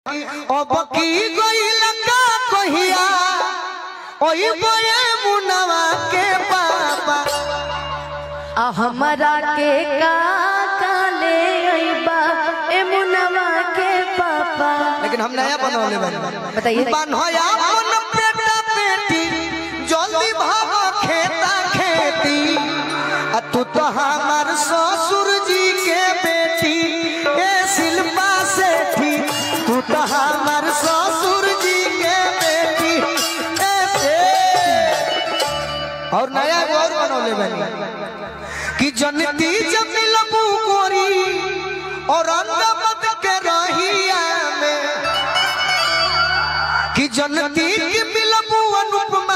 अब की गइल का कहिया ओई बये मुनवा के पापा आ हमरा के का काले अइबा ए मुनवा के पापा लेकिन हम नया बनवले बानी बताइए बनया अपन बेटा बेटी जल्दी भाग खेता खेती आ तू तो हमार ससुर जी के बेटी ए शिल्पा सेठी तू तो हमार ससुर जी के बेटी ए से और नया एगो और बनवले बानी कि जनती जब मिलबू गोरी और अंगमत के रहिया में कि जनती की मिलबू अनुपमा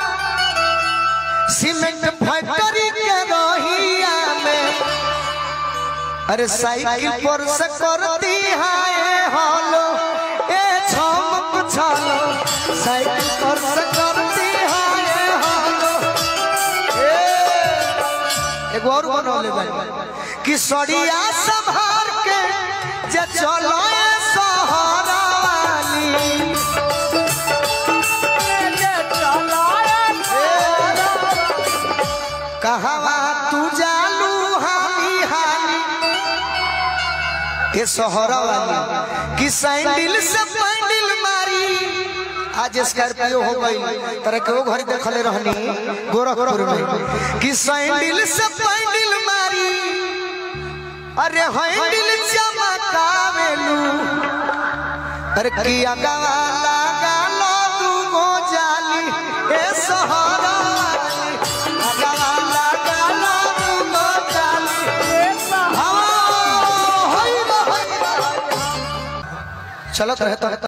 सीमेंट फैक्ट्री के रहिया में अरे साइकिल पर से करती हाय हॉलो ए छमक छलो साइकिल पर से करती हाय हॉलो ए एगो और बनवले बानी कि सड़िया संभार के जे चलो ए सहारा वाली कहवा तू जालू हाली हाली के सोहरा वाली कि सैंडल से पैंडल मारी आज स्कॉर्पियो हो गई तरह के वो घर देखले रहनी गोरखपुर में कि सैंडल से पैंडल मारी अरे हैंडल चमकावेलू अरे किया गवा लगा लो तू गो जाली ए सहारा वाली अगवा लगा लो तू गो जाली हाँ, होई बा, होई बा। चलत रहता